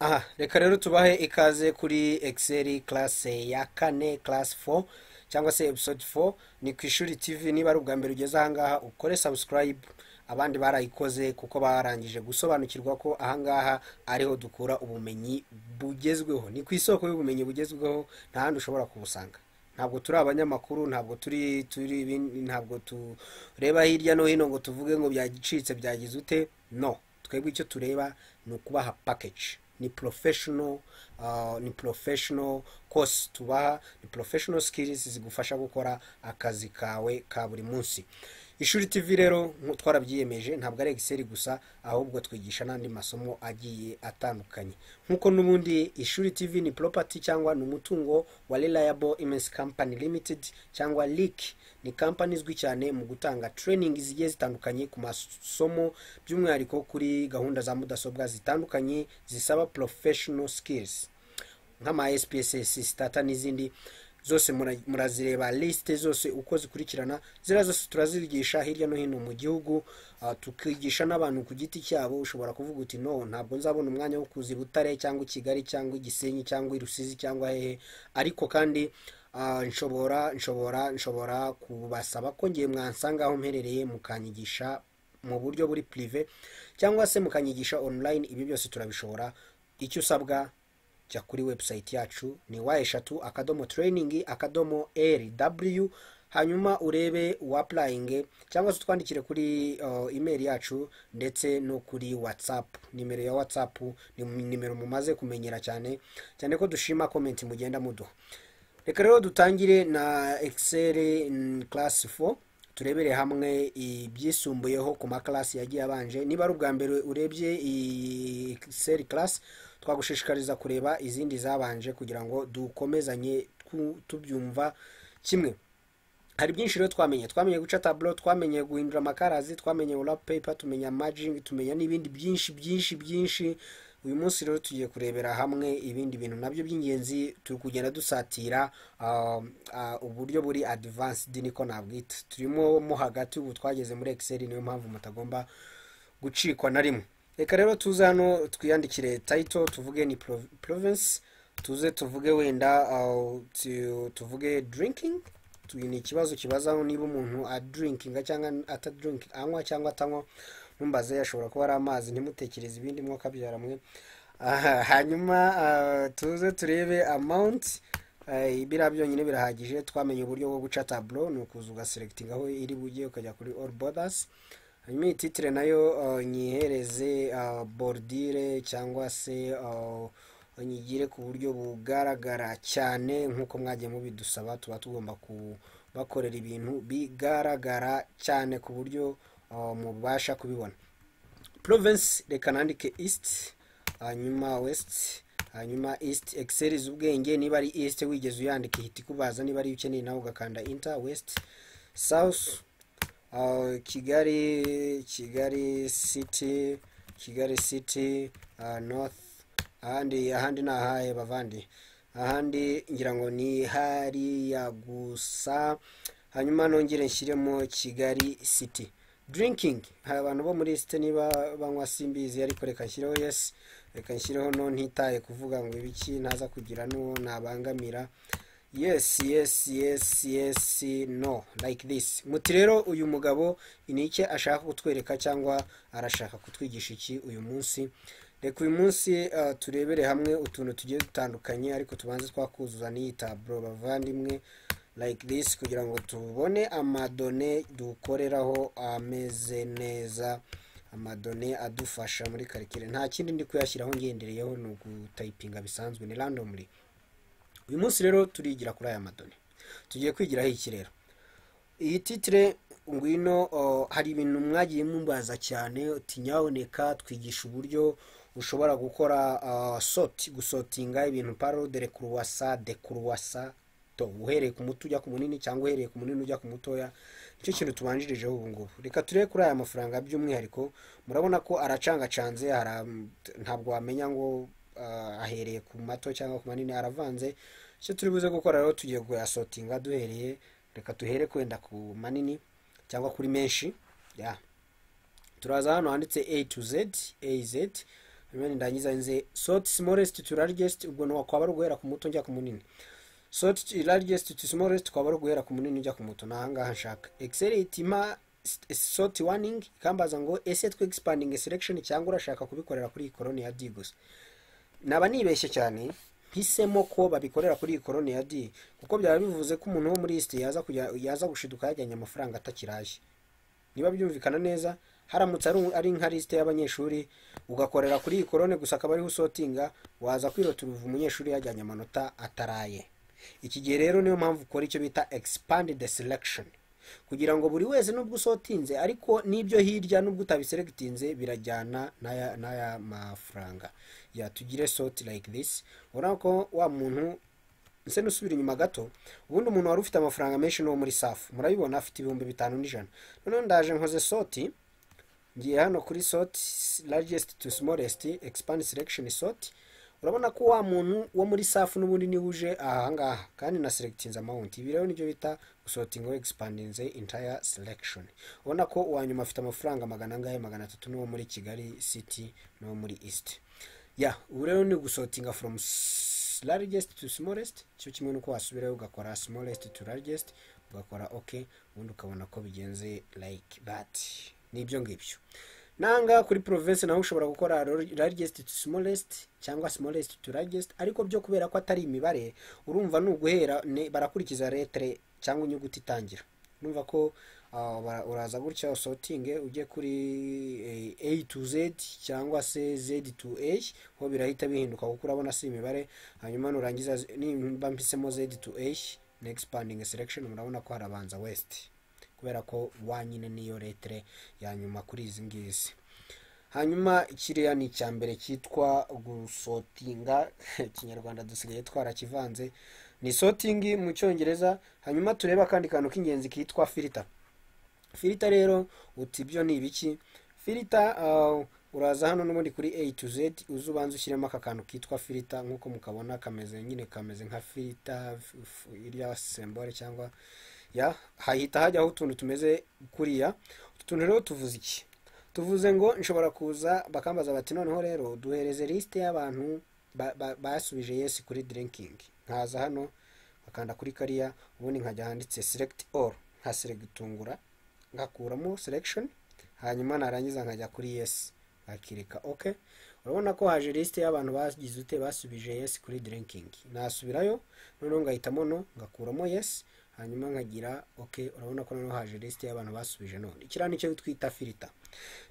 aha reka rero tubahe ikaze kuri ekiseri karase ya kane karase fo cyangwa se episode fo ni ku ishuri tivi niba ari ubwa mbere ugeze ahangaha ukore sabusikarayibu abandi barayikoze kuko barangije gusobanukirwa ko ahangaha ariho dukura ubumenyi bugezweho ni ku isoko y'ubumenyi bugezweho nta handi ushobora kubusanga ntabwo turi abanyamakuru ntabwo turi turi ibindi- ntabwo tureba hirya no hino ngo tuvuge ngo byacitse byagize ute no twebwe icyo tureba ni ukubaha pakeji ni porofeshono ni porofeshono kosi tubaha ni porofeshono sikirizi zigufasha gukora akazi kawe ka buri munsi ishuri tv rero nku- twarabyiyemeje ntabwo ari egiseri gusa ahubwo twigisha n'andi masomo agiye atandukanye nk'uko n'ubundi ishuri tv ni poropati cyangwa ni umutungo wa relayabo imensi kampani limitedi cyangwa liki ni kampani izwi cyane mu gutanga training zigiye zitandukanye ku masomo by'umwihariko kuri gahunda za mudasobwa zitandukanye zisaba professional skills nk'ama SPSS stata n'izindi zose mura- murazireba lisite zose uko zikurikirana ziriya zose turazigisha hirya no hino mu gihugu ah, tukigisha n'abantu ku giti cyabo ushobora kuvuga uti no ntabwo nzabona umwanya wo kuza i Butare cyangwa i Kigali cyangwa i Gisenyi cyangwa i Rusizi cyangwa hehe ariko kandi ah, nshobora nshobora nshobora kubasaba ko ngiye mwansanga aho mperereye mukanyigisha mu buryo buri pirive cyangwa se mukanyigisha online ibi byose turabishobora icyo usabwa jya kuri webusayiti yacu ni wa eshatu akadomo tereyiningi akadomo rw hanyuma urebe uwapurayinge cyangwa se utwandikire kuri uh, imeri yacu ndetse no kuri watsapu nimero ya watsapu ni nimero mumaze kumenyera cyane cyane ko dushima komenti mugenda muduha reka rero dutangire na ekiseri karasi fo turebere hamwe ibyisumbuyeho ku makarasi yagiye abanje niba ari ubwa mbere urebye ekiseri karasi twagushishikariza kureba izindi zabanje kugira ngo dukomezanye tu- tubyumva kimwe hari byinshi rero twamenye twamenye guca taburo twamenye guhindura amakarazi twamenye peyipa tumenya majingi tumenya n'ibindi byinshi byinshi byinshi uyu munsi rero tugiye kurebera hamwe ibindi bintu nabyo by'ingenzi turi kugenda dusatira ah, ah, uburyo buri adivansidi niko nabwita turimo mo hagati ubu twageze muri ekiseri niyo mpamvu mutagomba gucikwa na rimwe reka rero tuze hano twiyandikire tayito tuvuge ni pro- province tuze tuvuge wenda uh, tu- tuvuge drinking Tu- ni ikibazo kibaza niba umuntu adrinkinga cyangwa atadrinking anywa cyangwa atanywa mumbaze ashobora kuba ari amazi ntimutekereze ibindi mwokabyara mwe Aha, hanyuma uh, tuze turebe amount Eh, biriya byonyine birahagije twamenye uburyo bwo guca taburo ni ukuza ugaserekitinga aho iri bujye ukajya kuri all borders hanyuma iyi titire nayo uh, nyihereze uh, borodire cyangwa se uh, nyigire ku buryo bugaragara cyane nk'uko mwagiye mubidusaba tuba tugomba kubakorera ibintu bigaragara cyane ku buryo uh, mubasha kubibona province reka nandike east hanyuma west hanyuma east excels ubwenge niba ari east wigeze uyandika ihita ikubaza niba ari iyo ukeneye nawe ugakanda inter west south uh, kigali kigali city kigali city uh, north ahandi ahandi ni ahahe bavandi ahandi ngira ngo ni hariya gusa hanyuma nongere nshyiremo kigali city drinking hari abantu bo muri site niba banywa simbizi ariko reka nshyireho yesi reka nshyireho no ntitaye kuvuga ngo ibiki ntaza kugira n'uwo nabangamira yes yes yes yes no like this muti rero uyu mugabo ni iki ashaka kutwereka cyangwa arashaka kutwigisha iki uyu munsi reka uyu munsi uh, turebere hamwe utuntu tugiye dutandukanye ariko tubanze twakuzuza n'iyi taburo bavandimwe like this kugira ngo tubone amadone dukoreraho ameze neza amadone adufasha muri karikire nta kindi ndi kuyashyiraho ngendereyeho ni ugutayipinga bisanzwe ni randomly uyu munsi rero turigira kuri aya madoni tugiye kwigiraho iki rero iyi titire ngwino o, hari ibintu mwagiye mumbaza cyane uti nyaboneka twigisha uburyo ushobora gukora ah, soti gusotinga ibintu parodere kuruwasa de kuruwasa to uhereye ku muto ujya ku munini cyangwa uhereye ku munini ujya ku mutoya nicyo kintu tubanjirijeho ubu ngubu reka turebe kuri aya mafaranga by'umwihariko murabona ko aracangacanze ara- ntabwo wamenya ngo ah, ahereye ku mato cyangwa ku manini aravanze icyo turi buze gukora rero tugiye kuyasotinga duhereye reka duhere kwenda ku manini cyangwa kuri menshi ya turaza hano handitse a to z az rimwe ndangiza nze soti simolesiti tu rarigesiti ubwo ntiwakwaba ari uguhera ku muto njya ku munini soti rarigesiti tu simolesiti kwaba ari uguhera ku munini ujya ku muto ni ahangaha nshaka ekiseri itima soti waningi ikambaza ngo ese twe egisipandingi selekishoni cyangwa urashaka kubikorera kuri iyi koroni ya di gusa naba nibeshye cyane mpisemo ko babikorera kuri iyi koroni ya di kuko byaba bivuze ko umuntu wo muri isite yaza kujya yaza gushiduka yajyanye amafaranga atakiraje niba byumvikana neza haramutse ari ari nka lisite y'abanyeshuri ugakorera kuri iyi korone gusa akaba ariho usotinga waza kwirota uruvu umunyeshuri yajyanye amanota ataraye iki gihe rero niyo mpamvu ukora icyo bita expand the selection kugira ngo buri wese nubwo usotinze ariko n'ibyo hirya nubwo utabiseregitinze birajyana n'aya n'aya mafaranga ya tugire soti like this ubona ko wa muntu ese nusubira inyuma gato ubundi umuntu wari ufite amafaranga menshi n'uwo muri safu murabibona afite ibihumbi bitanu n'ijana noneho ndaje nkoze soti ngiye hano kuri soti largest to smallest expand selection soti urabona ko wa muntu wo muri safu n'ubundi niwe uje ahangaha kandi na selectinze amount ibi rero nibyo bita gusotinga we expandinze entire selection ubona ko uwa nyuma afite amafaranga magana angahe magana atatu n'uwo muri kigali city n'uwo muri east ya ubu rero ni gusotinga from largest to smallest cyo kimwe nuko wasubirayo ugakora smallest to largest ugakora ok ubundi ukabona ko bigenze like that nibyo ngibyo nanga kuri province naho ushobora gukora largest to smallest cyangwa smallest to largest ariko byo kubera ko atari imibare urumva ni uguhera ne- barakurikiza letre cyangwa inyuguti itangira urumva ko ah, bara- uraza gutya usotinge ujye kuri eh, a to z cyangwa se z to a ho birahita bihinduka kuko urabona si imibare hanyuma nurangiza z- nimba mpisemo z to a na expanding selection murabona ko harabanza west kubera ko wa nyine niyo letre ya nyuma kuri izi ngizi hanyuma kiriya ni icya mbere cyitwa gusotinga ikinyarwanda dusigaye twarakivanze ni sotingi mu cyongereza hanyuma turebe akandi kantu k'ingenzi kitwa filita filita rero uti ibyo ni ibiki filita ah, uraza hano n'ubundi kuri a to z uze ubanza ushyiremo aka kantu kitwa filita nk'uko mukabona kameze nyine kameze nka filita irya sembore cyangwa ya hahita hajyaho utuntu tumeze kuriya utu tuntu rero tuvuze iki tuvuze ngo nshobora kuza bakambaza bati noneho rero duhereze lisite y'abantu ba- ba- basubije yesi kuri dirinkingi nkaza hano bakanda kuri kariya ubundi nkajya handitse select all nkaseregitungura ngakuramo selection hanyuma narangiza nkajya kuri yes akireka ok urabona ko haje lisite y'abantu bagize ute basubije yes kuri drinking nasubirayo noneho ngahitamo no ngakuramo yes hanyuma nkagira ok urabona ko noneho haje lisite y'abantu basubije none kiriya nicyo twita filita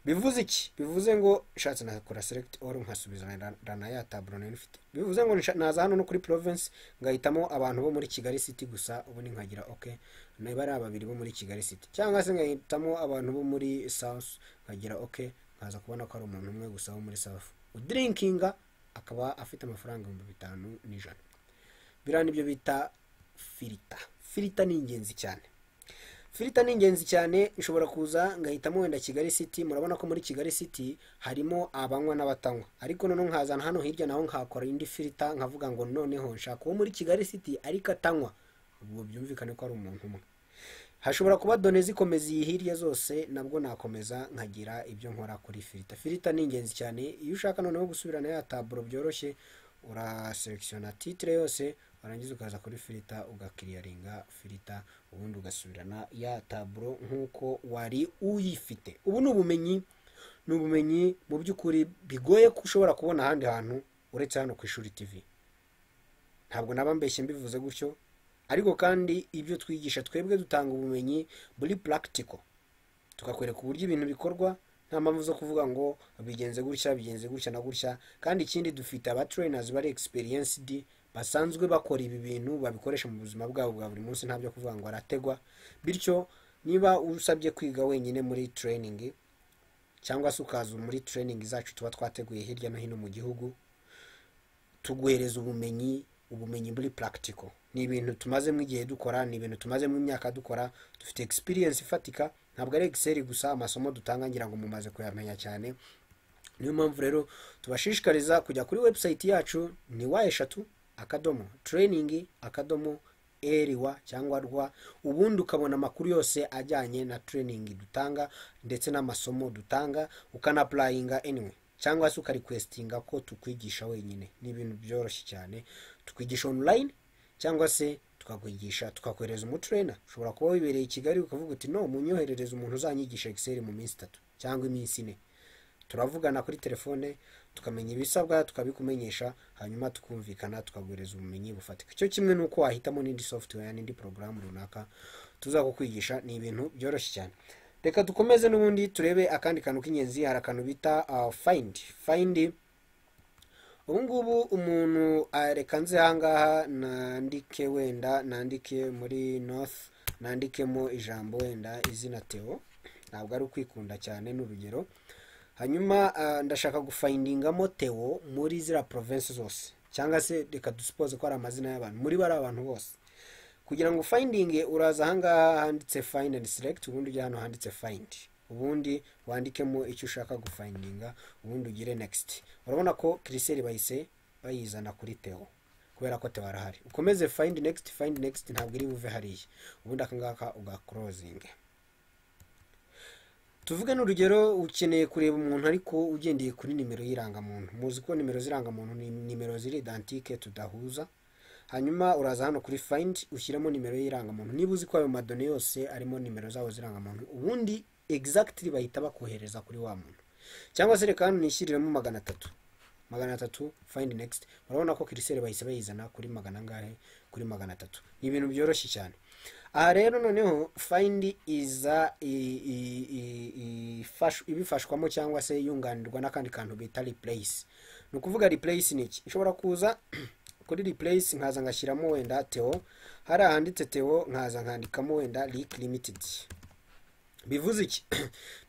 bivuze iki bivuze ngo nshatse nakora select all nkasubiza na ya taburo nari mfite bivuze ngo nsha- naza hano no kuri province ngahitamo abantu bo muri kigali city gusa ubundi nkagira ok niba ari babiri bo muri kigali city cyangwa se ngahitamo abantu bo muri south nkagira ok nkaza kubona ko ari umuntu umwe gusa wo muri south udirinkinga akaba afite amafaranga ibihumbi bitanu n'ijana biriya nibyo bita filita filita ni ingenzi cyane filita ni ingenzi cyane ushobora kuza ngahitamo wenda kigali city murabona ko muri kigali city harimo abanywa n'abatanywa ariko noneho nkazana hano hirya naho nkakora indi filita nkavuga ngo noneho nshaka uwo muri kigali city ariko atanywa ubwo byumvikane ko ari umuntu umwe hashobora kuba done zikomeza iyi hirya zose nabwo nakomeza nkagira ibyo nkora kuri filita filita ni ingenzi cyane iyo ushaka noneho gusubirana ya taburo byoroshye uraselekishona titire yose warangiza ukaza kuri filita ugakiriyaringa filita ubundi ugasubirana ya taburo nk'uko wari uyifite ubu ni ubumenyi ni ubumenyi mu by'ukuri bigoye ko ushobora kubona ahandi hantu uretse hano ku ishuri tivi ntabwo naba mbeshye mbivuze gutyo ariko kandi ibyo twigisha twebwe dutanga ubumenyi buri practical tukakwereka uburyo ibintu bikorwa nta mpamvu zo kuvuga ngo bigenze gutya bigenze gutya na gutya kandi ikindi dufite abatrainers bari experienced basanzwe bakora ibi bintu babikoresha mu buzima bwabo bwa buri munsi ntabyo kuvuga ngo arategwa bityo niba usabye kwiga wenyine muri training cyangwa se ukaza muri training zacu tuba twateguye hirya no hino mu gihugu tuguhereza ubumenyi ubumenyi muri practical ni ibintu tumazemo igihe dukora ni ibintu tumazemo imyaka dukora dufite experience ifatika ntabwo ari excel gusa amasomo dutanga ngira ngo mumaze kuyamenya cyane niyo mpamvu rero tubashishikariza kujya kuri website yacu ni wa eshatu akadomo training akadomo eriwa cyangwa rwa ubundi ukabona amakuru yose ajyanye na training dutanga ndetse n'amasomo dutanga ukanapulayinga anyway cyangwa se ukarikwesitinga ko tukwigisha wenyine ni ibintu byoroshye cyane tukwigisha onulayini cyangwa se tukakwigisha tukakohereza umuturena ushobora kuba wibereye i kigali ukavuga uti no munyoherereze umuntu uzanyigisha Excel mu minsi itatu cyangwa iminsi ine turavugana kuri telefone tukamenya ibisabwa tukabikumenyesha hanyuma tukumvikana tukaguhereza ubumenyi bufatika icyo kimwe ni uko wahitamo n'indi software n'indi porogaramu runaka tuzakukwigisha ni ibintu byoroshye cyane reka dukomeze n'ubundi turebe akandi kantu k'ingenzi hari akantu bita fayindi fayindi ubu ngubu umuntu ah, reka nze ahangaha nandike wenda nandike muri north nandikemo ijambo wenda izina teo ntabwo ari ukwikunda cyane ni urugero hanyuma ah, ndashaka gufayindingamo teo muri ziriya province zose cyangwa se reka dusipoze ko ari amazina y'abantu muri bariya abantu bose kugira ngo fayindinge uraza ahangaha handitse fayindi andi selekiti ubundi ujya hano handitse fayindi ubundi wandikemo icyo ushaka gufayindinga ubundi ugire nekisiti urabona ko kiriseri bahise bayizana kuri teo kubera ko teo arahari ukomeze fayindi nekisiti fayindi nekisiti ntabwo iri buve hariya ubundi akangaka ugakorozinge tuvuge n'urugero ukeneye kureba umuntu ariko ugendeye kuri nimero y'irangamuntu muzi ko nimero z'irangamuntu ni nimero ziri idantike tudahuza hanyuma uraza hano kuri fayindi ushyiramo nimero y'irangamuntu niba uzi ko ayo madone yose arimo nimero zabo z'irangamuntu ubundi egizagitiri bahita bakohereza kuri wa muntu cyangwa se reka hano nishyiriremo magana atatu magana atatu fayindi nekisiti urabona ko kiriseri bahise bayizana kuri magana angahe kuri magana atatu ni ibintu byoroshye cyane aha rero noneho fayindi iza i- i- i- ifash- ibifashwamo cyangwa se yunganirwa n'akandi kantu bita ripureyisi ni ukuvuga ripureyisi ni iki ishobora kuza kuri ripureyisi nkaza ngashyiramo wenda teo hari ahanditse teo nkaza nkandikamo wenda riki limitedi bivuze iki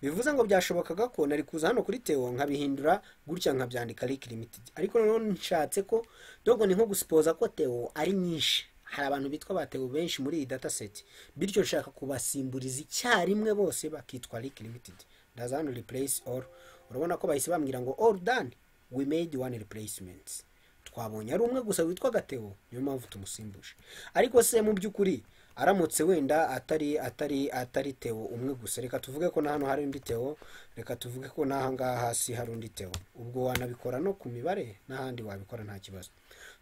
bivuze ngo byashobokaga ko nari kuza hano kuri teo nkabihindura gutya nkabyandika rik limited ariko noneho nshatse ko dogo ni nko gusipoza ko teo ari nyinshi hari abantu bitwa ba teo benshi muri iyi data set bityo nshaka kubasimburiza icyarimwe bose bakitwa rik limited ndaza hano replace all urabona ko bahise bambwira ngo all done we made one replacement twabonye ari umwe gusa witwa gatebo niyo mpamvu tumusimbuje ariko se mu by'ukuri aramutse wenda atari atari atari teo umwe gusa reka tuvuge ko na hano hari undi teo reka tuvuge ko n'aha ngaha hasi hari undi teo ubwo wanabikora no ku mibare n'ahandi wabikora nta kibazo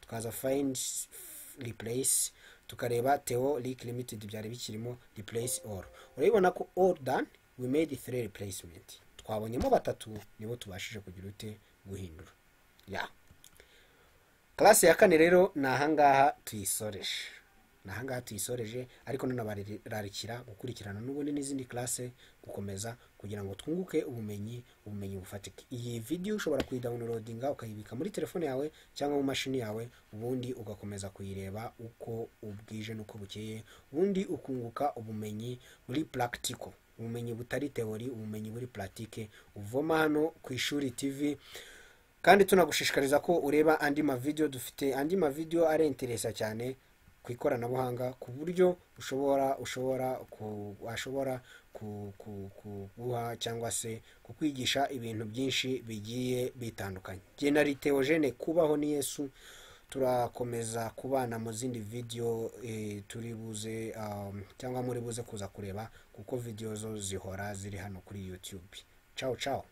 tukaza find replace tukareba teo leak limited byari bikirimo replace all urabibona ko all done we made three replacement twabonyemo batatu nibo tubashije kugira ute guhindura yeah. karasi ya kane rero ni ahangaha tuyisoreje ni ahangaha tuyisoreje ariko nanabararikira gukurikirana n'ubundi n'izindi karasi gukomeza kugira ngo twunguke ubumenyi ubumenyi bufatika iyi vidiyo ushobora kuyidawunirodinga ukayibika muri telefone yawe cyangwa mu mashini yawe ubundi ugakomeza kuyireba uko ubwije n'uko bukeye ubundi ukunguka ubumenyi muri purakitiko ubumenyi butari teori ubumenyi buri puratike uvoma hano ku ishuri tivi kandi tunagushishikariza ko ureba andi mavidewo dufite andi mavidewo arenteresa cyane ku ikoranabuhanga ku buryo ushobora ushobora ku- washobora ku- ku- kuguha cyangwa se kukwigisha ibintu byinshi bigiye bitandukanye genda ritewojene kubaho ni yesu turakomeza kubana mu zindi video eh, turi buze um, cyangwa muri buze kuza kureba kuko video zo zihora ziri hano kuri youtube ciao ciao